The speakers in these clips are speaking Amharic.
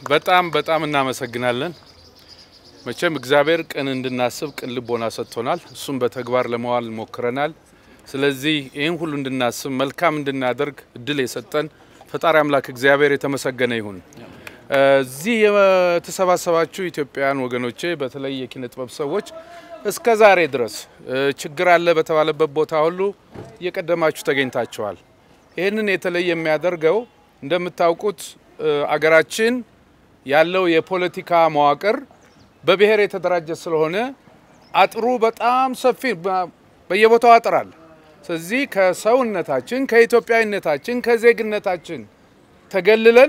በጣም በጣም እናመሰግናለን። መቼም እግዚአብሔር ቅን እንድናስብ ቅን ልቦና ሰጥቶናል። እሱም በተግባር ለመዋል ሞክረናል። ስለዚህ ይህን ሁሉ እንድናስብ መልካም እንድናደርግ እድል የሰጠን ፈጣሪ አምላክ እግዚአብሔር የተመሰገነ ይሁን። እዚህ የተሰባሰባችሁ ኢትዮጵያውያን ወገኖቼ፣ በተለይ የኪነ ጥበብ ሰዎች እስከ ዛሬ ድረስ ችግር አለ በተባለበት ቦታ ሁሉ እየቀደማችሁ ተገኝታችኋል። ይህንን የተለየ የሚያደርገው እንደምታውቁት አገራችን ያለው የፖለቲካ መዋቅር በብሔር የተደራጀ ስለሆነ አጥሩ በጣም ሰፊ በየቦታው አጥር አለ። ስለዚህ ከሰውነታችን፣ ከኢትዮጵያዊነታችን፣ ከዜግነታችን ተገልለን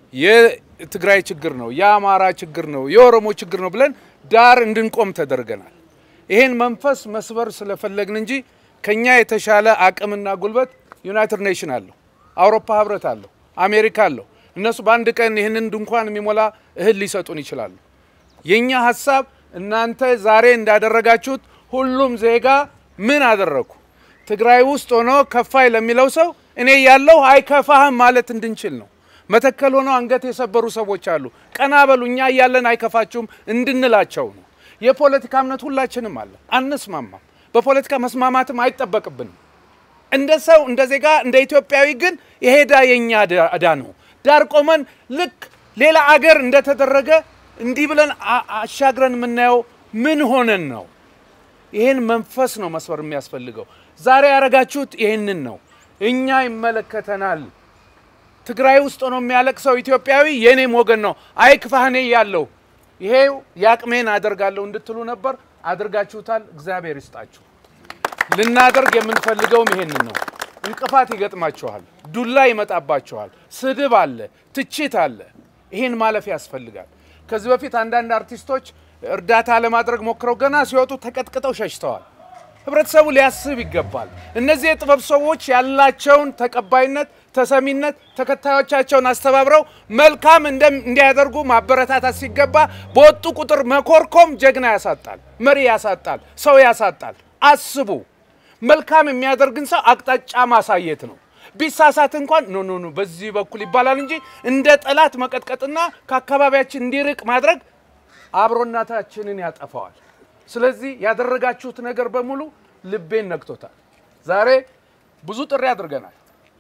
የትግራይ ችግር ነው፣ የአማራ ችግር ነው፣ የኦሮሞ ችግር ነው ብለን ዳር እንድንቆም ተደርገናል። ይሄን መንፈስ መስበር ስለፈለግን እንጂ ከኛ የተሻለ አቅምና ጉልበት ዩናይትድ ኔሽን አለው፣ አውሮፓ ህብረት አለው፣ አሜሪካ አለው። እነሱ በአንድ ቀን ይህንን ድንኳን የሚሞላ እህል ሊሰጡን ይችላሉ። የኛ ሀሳብ እናንተ ዛሬ እንዳደረጋችሁት ሁሉም ዜጋ ምን አደረግኩ ትግራይ ውስጥ ሆኖ ከፋይ ለሚለው ሰው እኔ ያለው አይከፋህም ማለት እንድንችል ነው። መተከል ሆነው አንገት የሰበሩ ሰዎች አሉ። ቀና በሉ እኛ እያለን አይከፋችሁም እንድንላቸው ነው። የፖለቲካ እምነት ሁላችንም አለ፣ አንስማማም። በፖለቲካ መስማማትም አይጠበቅብንም። እንደ ሰው እንደ ዜጋ እንደ ኢትዮጵያዊ ግን የሄዳ የኛ እዳ ነው። ዳር ቆመን ልክ ሌላ አገር እንደተደረገ እንዲህ ብለን አሻግረን የምናየው ምን ሆነን ነው? ይህን መንፈስ ነው መስበር የሚያስፈልገው። ዛሬ ያደረጋችሁት ይህንን ነው። እኛ ይመለከተናል። ትግራይ ውስጥ ሆኖ የሚያለቅሰው ኢትዮጵያዊ የኔም ወገን ነው። አይክፋህኔ ያለው ይሄው የአቅሜን አደርጋለሁ እንድትሉ ነበር። አድርጋችሁታል። እግዚአብሔር ይስጣችሁ። ልናደርግ የምንፈልገውም ይሄንን ነው። እንቅፋት ይገጥማችኋል፣ ዱላ ይመጣባችኋል፣ ስድብ አለ፣ ትችት አለ። ይሄን ማለፍ ያስፈልጋል። ከዚህ በፊት አንዳንድ አርቲስቶች እርዳታ ለማድረግ ሞክረው ገና ሲወጡ ተቀጥቅጠው ሸሽተዋል። ህብረተሰቡ ሊያስብ ይገባል። እነዚህ የጥበብ ሰዎች ያላቸውን ተቀባይነት፣ ተሰሚነት ተከታዮቻቸውን አስተባብረው መልካም እንዲያደርጉ ማበረታታት ሲገባ በወጡ ቁጥር መኮርኮም ጀግና ያሳጣል፣ መሪ ያሳጣል፣ ሰው ያሳጣል። አስቡ። መልካም የሚያደርግን ሰው አቅጣጫ ማሳየት ነው። ቢሳሳት እንኳን ኖ ኖ ኖ በዚህ በኩል ይባላል እንጂ እንደ ጠላት መቀጥቀጥና ከአካባቢያችን እንዲርቅ ማድረግ አብሮናታችንን ያጠፋዋል። ስለዚህ ያደረጋችሁት ነገር በሙሉ ልቤን ነክቶታል። ዛሬ ብዙ ጥሪ አድርገናል።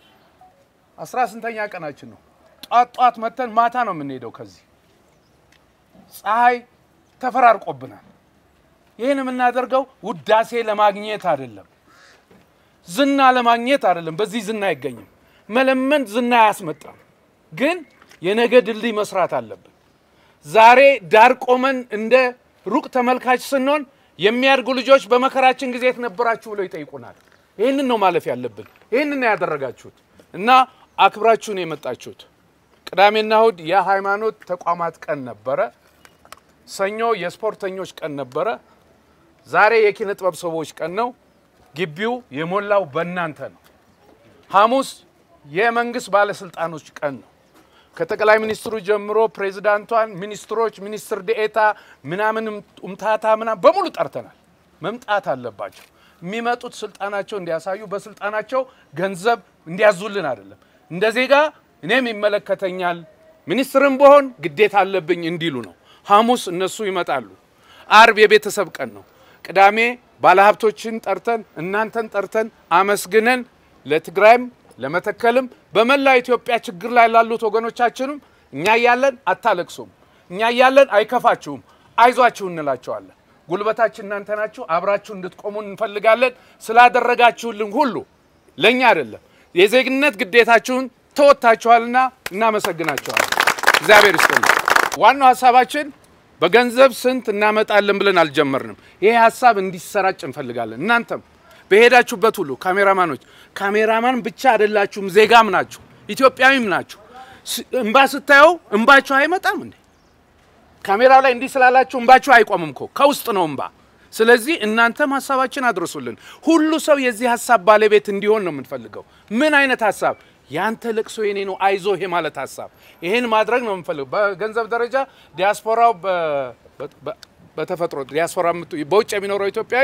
አስራ ስንተኛ ቀናችን ነው። ጧት ጧት መተን ማታ ነው የምንሄደው። ከዚህ ፀሐይ ተፈራርቆብናል። ይህን የምናደርገው ውዳሴ ለማግኘት አይደለም፣ ዝና ለማግኘት አይደለም። በዚህ ዝና አይገኝም። መለመን ዝና አያስመጣም። ግን የነገ ድልድይ መስራት አለብን። ዛሬ ዳር ቆመን እንደ ሩቅ ተመልካች ስንሆን የሚያድጉ ልጆች በመከራችን ጊዜ የት ነበራችሁ ብለው ይጠይቁናል። ይህንን ነው ማለፍ ያለብን። ይህንን ነው ያደረጋችሁት እና አክብራችሁ ነው የመጣችሁት። ቅዳሜና እሁድ የሃይማኖት ተቋማት ቀን ነበረ። ሰኞ የስፖርተኞች ቀን ነበረ። ዛሬ የኪነ ጥበብ ሰዎች ቀን ነው። ግቢው የሞላው በእናንተ ነው። ሐሙስ የመንግስት ባለስልጣኖች ቀን ነው። ከጠቅላይ ሚኒስትሩ ጀምሮ ፕሬዚዳንቷን፣ ሚኒስትሮች፣ ሚኒስትር ዴኤታ ምናምን ኡምታታ ምናምን በሙሉ ጠርተናል። መምጣት አለባቸው። የሚመጡት ስልጣናቸው እንዲያሳዩ በስልጣናቸው ገንዘብ እንዲያዙልን አይደለም። እንደ ዜጋ እኔም ይመለከተኛል ሚኒስትርም በሆን ግዴታ አለብኝ እንዲሉ ነው። ሐሙስ እነሱ ይመጣሉ። አርብ የቤተሰብ ቀን ነው። ቅዳሜ ባለሀብቶችን ጠርተን እናንተን ጠርተን አመስግነን ለትግራይም ለመተከልም በመላ ኢትዮጵያ ችግር ላይ ላሉት ወገኖቻችንም እኛ እያለን አታለቅሱም፣ እኛ እያለን አይከፋችሁም፣ አይዟችሁ እንላቸዋለን። ጉልበታችን እናንተ ናችሁ። አብራችሁ እንድትቆሙ እንፈልጋለን። ስላደረጋችሁልን ሁሉ ለእኛ አይደለም የዜግነት ግዴታችሁን ተወጥታችኋልና እናመሰግናችኋለን። እግዚአብሔር ይስጥልን። ዋናው ሀሳባችን በገንዘብ ስንት እናመጣለን ብለን አልጀመርንም። ይሄ ሀሳብ እንዲሰራጭ እንፈልጋለን። እናንተም በሄዳችሁበት ሁሉ ካሜራማኖች፣ ካሜራማን ብቻ አይደላችሁም፣ ዜጋም ናችሁ፣ ኢትዮጵያዊም ናችሁ። እንባ ስታየው እንባችሁ አይመጣም እንዴ? ካሜራው ላይ እንዲህ ስላላችሁ እንባችሁ አይቆምም እኮ ከውስጥ ነው እንባ። ስለዚህ እናንተም ሀሳባችን አድርሱልን። ሁሉ ሰው የዚህ ሀሳብ ባለቤት እንዲሆን ነው የምንፈልገው። ምን አይነት ሀሳብ? ያንተ ለቅሶ የኔ ነው፣ አይዞ ይሄ ማለት ሀሳብ። ይሄን ማድረግ ነው የምንፈልገው። በገንዘብ ደረጃ ዲያስፖራው በተፈጥሮ ዲያስፖራ በውጭ የሚኖረው ኢትዮጵያዊ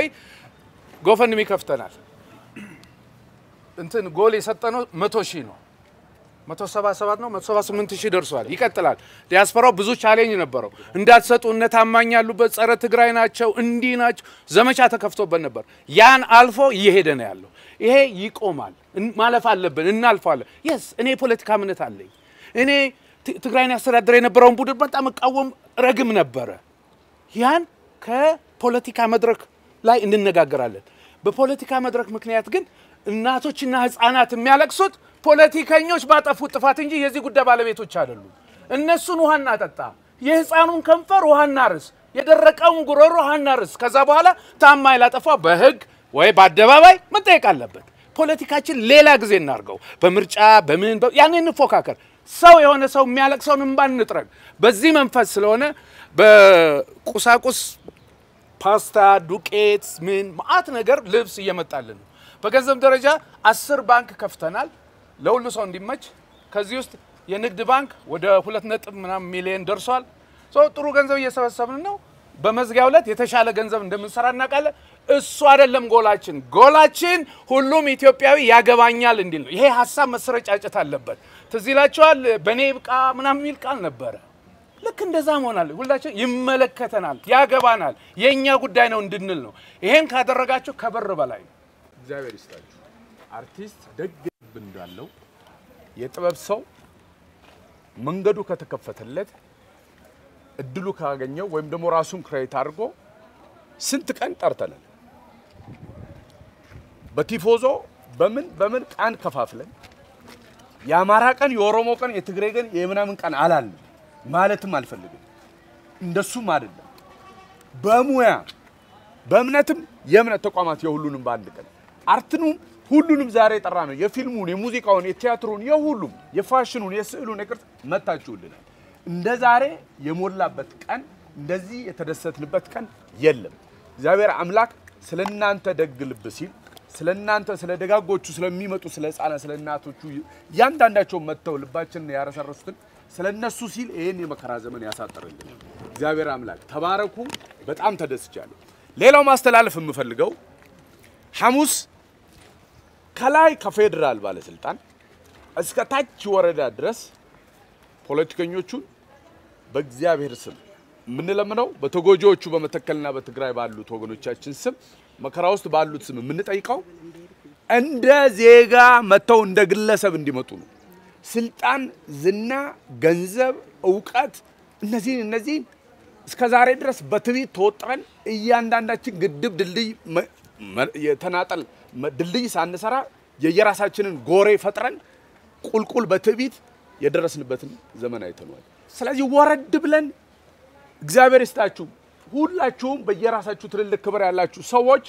ጎፈንድሚ ከፍተናል። እንትን ጎል የሰጠነው መቶ ሺህ ነው። 177 ነው 178 ሺህ ደርሷል። ይቀጥላል። ዲያስፖራው ብዙ ቻሌንጅ ነበረው። እንዳትሰጡ እነ ታማኝ ያሉበት ጸረ ትግራይ ናቸው እንዲህ ናቸው ዘመቻ ተከፍቶበት ነበር። ያን አልፎ እየሄደ ነው ያለው። ይሄ ይቆማል። ማለፍ አለብን፣ እናልፈዋለን። የስ እኔ የፖለቲካ እምነት አለኝ። እኔ ትግራይን ያስተዳድረ የነበረውን ቡድን በጣም እቃወም ረግም ነበረ። ያን ከፖለቲካ መድረክ ላይ እንነጋገራለን። በፖለቲካ መድረክ ምክንያት ግን እናቶችና ሕፃናት የሚያለቅሱት ፖለቲከኞች ባጠፉት ጥፋት እንጂ የዚህ ጉዳይ ባለቤቶች አይደሉም። እነሱን ውሃ እናጠጣ፣ የሕፃኑን ከንፈር ውሃ እናርስ፣ የደረቀውን ጉሮሮ ውሃ እናርስ። ከዛ በኋላ ታማኝ ላጠፋ በሕግ ወይ በአደባባይ መጠየቅ አለበት። ፖለቲካችን ሌላ ጊዜ እናርገው። በምርጫ በምን ያን እንፎካከር። ሰው የሆነ ሰው የሚያለቅሰውን እንባ እንጥረግ። በዚህ መንፈስ ስለሆነ በቁሳቁስ ፓስታ፣ ዱቄት፣ ምን ማአት ነገር ልብስ እየመጣልን ነው። በገንዘብ ደረጃ አስር ባንክ ከፍተናል ለሁሉ ሰው እንዲመች። ከዚህ ውስጥ የንግድ ባንክ ወደ ሁለት ነጥብ ምናምን ሚሊዮን ደርሷል። ጥሩ ገንዘብ እየሰበሰብን ነው። በመዝጊያው ዕለት የተሻለ ገንዘብ እንደምንሰራ እናውቃለን። እሱ አይደለም ጎላችን። ጎላችን ሁሉም ኢትዮጵያዊ ያገባኛል እንዲል ነው። ይሄ ሀሳብ መሰረጫጨት አለበት። ትዝ ይላችኋል፣ በእኔ ብቃ ምናምን የሚል ቃል ነበረ። ልክ እንደዛ መሆናል። ሁላችን ይመለከተናል፣ ያገባናል፣ የእኛ ጉዳይ ነው እንድንል ነው። ይሄን ካደረጋችሁ ከበር በላይ ነው። እግዚአብሔር ይስጣችሁ። አርቲስት ደግ ልብ እንዳለው የጥበብ ሰው መንገዱ ከተከፈተለት እድሉ ካገኘው ወይም ደግሞ ራሱን ክሬት አድርጎ ስንት ቀን ጠርተናል። በቲፎዞ በምን በምን ቀን ከፋፍለን የአማራ ቀን፣ የኦሮሞ ቀን፣ የትግሬ ቀን፣ የምናምን ቀን አላለም ማለትም አልፈልግም። እንደሱም አይደለም። በሙያ በእምነትም የእምነት ተቋማት የሁሉንም በአንድ ቀን አርትኑም ሁሉንም ዛሬ የጠራ ነው። የፊልሙን፣ የሙዚቃውን፣ የቲያትሩን፣ የሁሉም የፋሽኑን፣ የስዕሉን፣ የቅርጽ መታችሁልናል። እንደ ዛሬ የሞላበት ቀን እንደዚህ የተደሰትንበት ቀን የለም። እግዚአብሔር አምላክ ስለ እናንተ ደግ ልብ ሲል ስለ እናንተ ስለ ደጋጎቹ ስለሚመጡ ስለ ሕፃናት ስለ እናቶቹ እያንዳንዳቸው መጥተው ልባችንን ያረሰረሱትን ስለ እነሱ ሲል ይህን የመከራ ዘመን ያሳጥርልን እግዚአብሔር አምላክ። ተባረኩ። በጣም ተደስቻለሁ። ሌላው ማስተላለፍ የምፈልገው ሐሙስ ከላይ ከፌዴራል ባለስልጣን እስከ ታች ወረዳ ድረስ ፖለቲከኞቹን በእግዚአብሔር ስም የምንለምነው በተጎጂዎቹ በመተከልና በትግራይ ባሉት ወገኖቻችን ስም መከራ ውስጥ ባሉት ስም የምንጠይቀው እንደ ዜጋ መጥተው እንደ ግለሰብ እንዲመጡ ነው። ስልጣን፣ ዝና፣ ገንዘብ፣ እውቀት እነዚህን እነዚህን እስከ ዛሬ ድረስ በትዕቢት ተወጥረን እያንዳንዳችን ግድብ ድልድይ የተናጠል ድልድይ ሳንሰራ የየራሳችንን ጎሬ ፈጥረን ቁልቁል በትዕቢት የደረስንበትን ዘመን አይተነዋል። ስለዚህ ወረድ ብለን እግዚአብሔር ይስጣችሁ ሁላችሁም በየራሳችሁ ትልልቅ ክብር ያላችሁ ሰዎች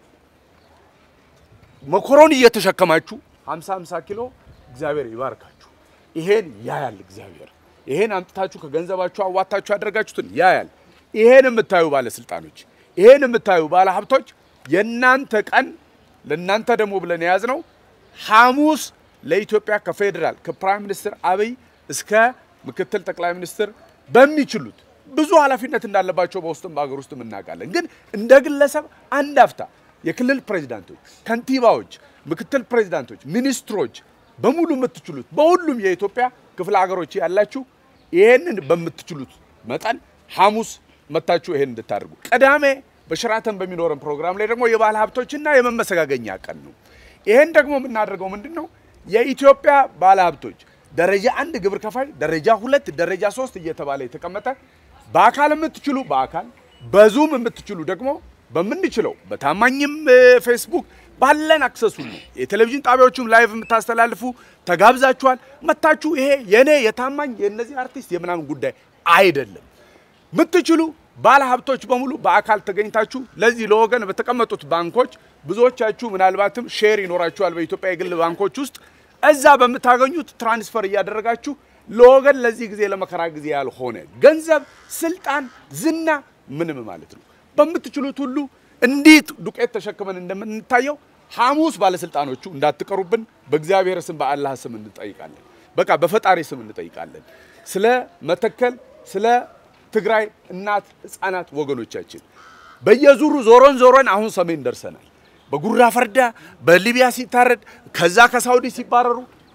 መኮሮኒ እየተሸከማችሁ 50 50 ኪሎ እግዚአብሔር ይባርካችሁ። ይሄን ያያል እግዚአብሔር። ይሄን አምጥታችሁ ከገንዘባችሁ አዋታችሁ ያደረጋችሁትን ያያል። ይሄን የምታዩ ባለስልጣኖች፣ ይሄን የምታዩ ባለሀብቶች የእናንተ ቀን ለእናንተ ደግሞ ብለን የያዝነው ሐሙስ ለኢትዮጵያ ከፌዴራል ከፕራይም ሚኒስትር አብይ እስከ ምክትል ጠቅላይ ሚኒስትር በሚችሉት ብዙ ኃላፊነት እንዳለባቸው በውስጥም በሀገር ውስጥም እናውቃለን። ግን እንደ ግለሰብ አንድ አፍታ የክልል ፕሬዚዳንቶች፣ ከንቲባዎች፣ ምክትል ፕሬዚዳንቶች፣ ሚኒስትሮች በሙሉ የምትችሉት በሁሉም የኢትዮጵያ ክፍለ ሀገሮች ያላችሁ ይሄንን በምትችሉት መጠን ሐሙስ መታችሁ ይሄን እንድታደርጉ። ቅዳሜ በሽራተን በሚኖረን ፕሮግራም ላይ ደግሞ የባለ ሀብቶችና የመመሰጋገኛ ቀን ነው። ይሄን ደግሞ የምናደርገው ምንድን ነው? የኢትዮጵያ ባለ ሀብቶች ደረጃ አንድ ግብር ከፋይ፣ ደረጃ ሁለት፣ ደረጃ ሶስት እየተባለ የተቀመጠ በአካል የምትችሉ በአካል በዙም የምትችሉ ደግሞ በምንችለው በታማኝም ፌስቡክ ባለን አክሰሱ ነው። የቴሌቪዥን ጣቢያዎቹም ላይቭ የምታስተላልፉ ተጋብዛችኋል። መታችሁ ይሄ የኔ የታማኝ የእነዚህ አርቲስት የምናምን ጉዳይ አይደለም። የምትችሉ ባለ ሀብቶች በሙሉ በአካል ተገኝታችሁ ለዚህ ለወገን በተቀመጡት ባንኮች ብዙዎቻችሁ ምናልባትም ሼር ይኖራችኋል በኢትዮጵያ የግል ባንኮች ውስጥ እዛ በምታገኙት ትራንስፈር እያደረጋችሁ ለወገን ለዚህ ጊዜ ለመከራ ጊዜ ያልሆነ ገንዘብ፣ ስልጣን፣ ዝና ምንም ማለት ነው በምትችሉት ሁሉ እንዴት ዱቄት ተሸክመን እንደምንታየው ሐሙስ ባለስልጣኖቹ እንዳትቀሩብን በእግዚአብሔር ስም በአላህ ስም እንጠይቃለን። በቃ በፈጣሪ ስም እንጠይቃለን። ስለ መተከል ስለ ትግራይ እናት ህፃናት ወገኖቻችን በየዙሩ ዞሮን ዞሮን አሁን ሰሜን ደርሰናል። በጉራ ፈርዳ በሊቢያ ሲታረድ ከዛ ከሳውዲ ሲባረሩ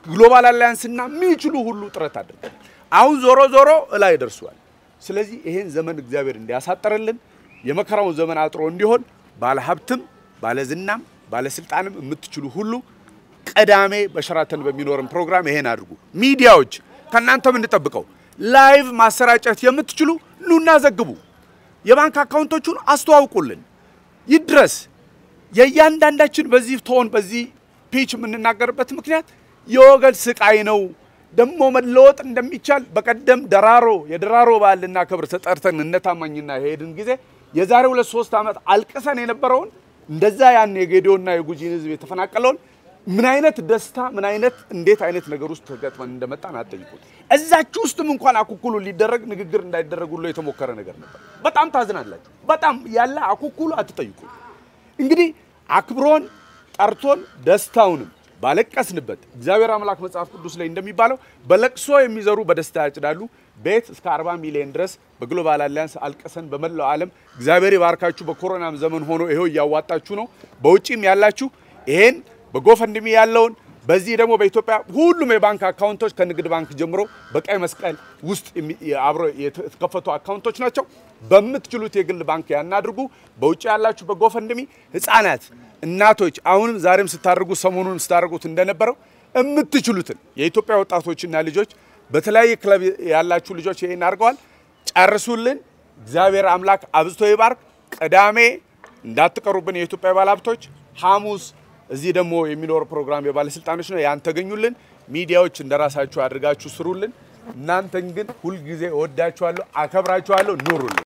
ግሎባል አላያንስና የሚችሉ ሁሉ ጥረት አድርገናል። አሁን ዞሮ ዞሮ እላይ ደርሷል። ስለዚህ ይሄን ዘመን እግዚአብሔር እንዲያሳጠርልን የመከራውን ዘመን አጥሮ እንዲሆን ባለሀብትም ባለዝናም ባለስልጣንም የምትችሉ ሁሉ ቅዳሜ በሸራተን በሚኖርን ፕሮግራም ይሄን አድርጉ። ሚዲያዎች ከእናንተ የምንጠብቀው ላይቭ ማሰራጨት የምትችሉ ኑና ዘግቡ። የባንክ አካውንቶቹን አስተዋውቁልን፣ ይድረስ። የእያንዳንዳችን በዚህ ቶን በዚህ ፒች የምንናገርበት ምክንያት የወገን ስቃይ ነው። ደግሞ መለወጥ እንደሚቻል በቀደም ደራሮ የደራሮ በዓል ልናከብር ተጠርተን እነታማኝና የሄድን ጊዜ የዛሬ ሁለት ሶስት ዓመት አልቅሰን የነበረውን እንደዛ ያን የጌዲዮና የጉጂን ህዝብ የተፈናቀለውን ምን አይነት ደስታ ምን አይነት እንዴት አይነት ነገር ውስጥ ተገጥመን እንደመጣን አትጠይቁት። እዛችሁ ውስጥም እንኳን አኩኩሉ ሊደረግ ንግግር እንዳይደረግ ሁሉ የተሞከረ ነገር ነበር። በጣም ታዝናላችሁ። በጣም ያለ አኩኩሉ አትጠይቁ። እንግዲህ አክብሮን ጠርቶን ደስታውንም ባለቀስንበት እግዚአብሔር አምላክ መጽሐፍ ቅዱስ ላይ እንደሚባለው በለቅሶ የሚዘሩ በደስታ ያጭዳሉ። ቤት እስከ 40 ሚሊዮን ድረስ በግሎባል አሊያንስ አልቀሰን በመላው ዓለም እግዚአብሔር ይባርካችሁ። በኮሮናም ዘመን ሆኖ ይሄው እያዋጣችሁ ነው። በውጪም ያላችሁ ይሄን በጎፈንድሚ ያለውን በዚህ ደግሞ በኢትዮጵያ ሁሉም የባንክ አካውንቶች ከንግድ ባንክ ጀምሮ በቀይ መስቀል ውስጥ አብሮ የተከፈቱ አካውንቶች ናቸው። በምትችሉት የግል ባንክ ያናድርጉ። በውጭ ያላችሁ በጎፈንድሚ ህፃናት፣ እናቶች አሁንም ዛሬም ስታደርጉ ሰሞኑን ስታደርጉት እንደነበረው የምትችሉትን የኢትዮጵያ ወጣቶችና ልጆች በተለያየ ክለብ ያላችሁ ልጆች ይሄን አድርገዋል። ጨርሱልን። እግዚአብሔር አምላክ አብዝቶ ይባርክ። ቅዳሜ እንዳትቀሩብን የኢትዮጵያ ባለሀብቶች ሐሙስ እዚህ ደግሞ የሚኖር ፕሮግራም የባለስልጣኖች ነው። ያን ተገኙልን። ሚዲያዎች እንደራሳችሁ አድርጋችሁ ስሩልን። እናንተን ግን ሁልጊዜ እወዳችኋለሁ፣ አከብራችኋለሁ። ኑሩልን።